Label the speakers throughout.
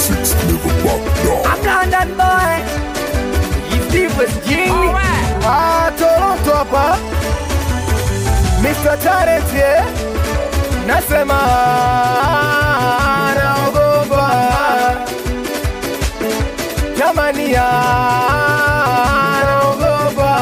Speaker 1: Six Clever Pop Dog.
Speaker 2: I'm London boy. If Steve was Jing.
Speaker 3: Ah, Toronto hapa Mr. Talent yeah. Nasema naogopa jamani ya naogopa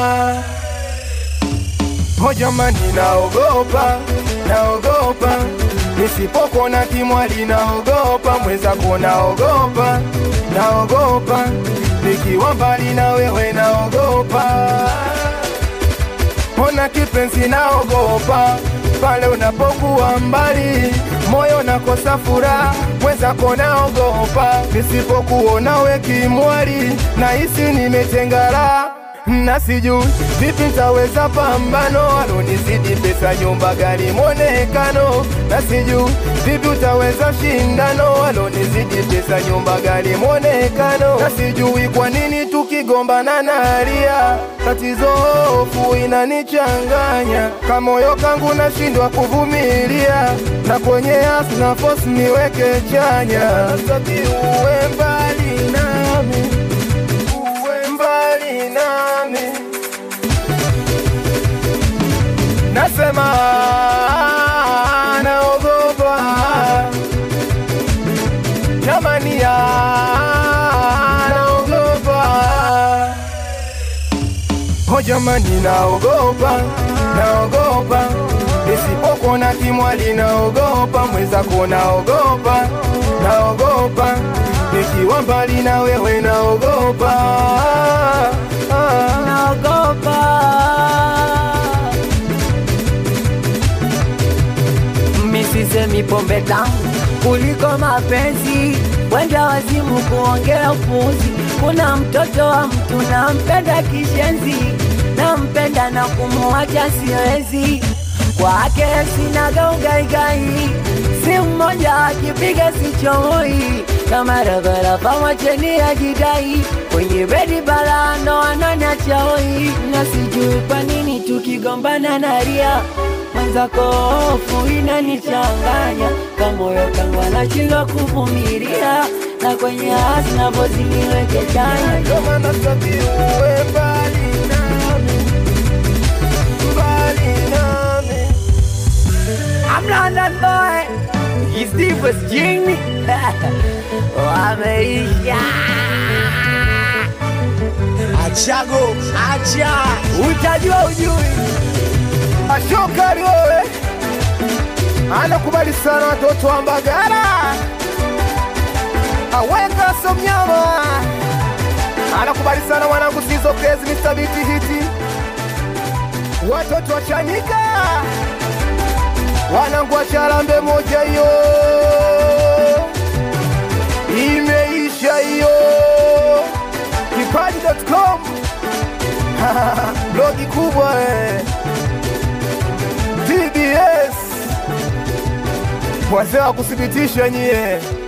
Speaker 3: Oh jamani naogopa naogopa nisipokona kimwali naogopa mwenzako naogopa naogopa nikiwa mbali na wewe naogopa Ona kipenzi naogopa pale unapokuwa mbali, moyo nakosa furaha, mwenzako naogopa nisipokuona we kimwali, nahisi nimetengara na sijui vipi nitaweza pambano, alonizidi pesa, nyumba, gari, mwonekano, na sijui vipi utaweza shindano, alonizidi pesa, nyumba, gari, mwonekano, na sijui kwa nini tukigombana nalia, tatizo hofu inanichanganya, kamoyo kangu nashindwa kuvumilia, na kwenye asi na force niweke chanya, sitaki uwe mbali nami uwe mbali nami, nasema naogopa jamani, ya naogopa oh jamani, naogopa naogopa nisipokona kimwali, naogopa mwenzako, naogopa naogopa nikiwa mbali na wewe, naogopa ah.
Speaker 2: Naogopa. Misisemi pombe tamu kuliko mapenzi, wenda wazimu kuongea upuzi. Kuna mtoto wa mtu nampenda kishenzi, nampenda na kumuacha siwezi. Kwake sinaga ugaigai, si mmoja akipiga sichomoi kama rabaraba macheni ya jidai kwenye bedi bala ndo ananiacha hoi, na sijui kwa nini tukigombana naria mwenzako hofu inanichanganya, kamoyo kangu anashindwa kuvumilia, na kwenye hasi navozi niweke chanya
Speaker 3: Ndio maana sitaki uwe mbali nami, mbali nami.
Speaker 2: I'm London boy, he's deep as Jing. Wameisha
Speaker 4: Achago, acha.
Speaker 2: utajua ujui.
Speaker 3: Ashokari wewe anakubali sana watoto wa Mbagala, aweka somnyama anakubali sana wanangu sizo kezi Mr. Biti hiti watoto wa Chanika wanangu wa Charambe moja hiyo imeisha hiyo kipaji.com blogi kubwa eh. TBS wazee wa kuthibitisha nyie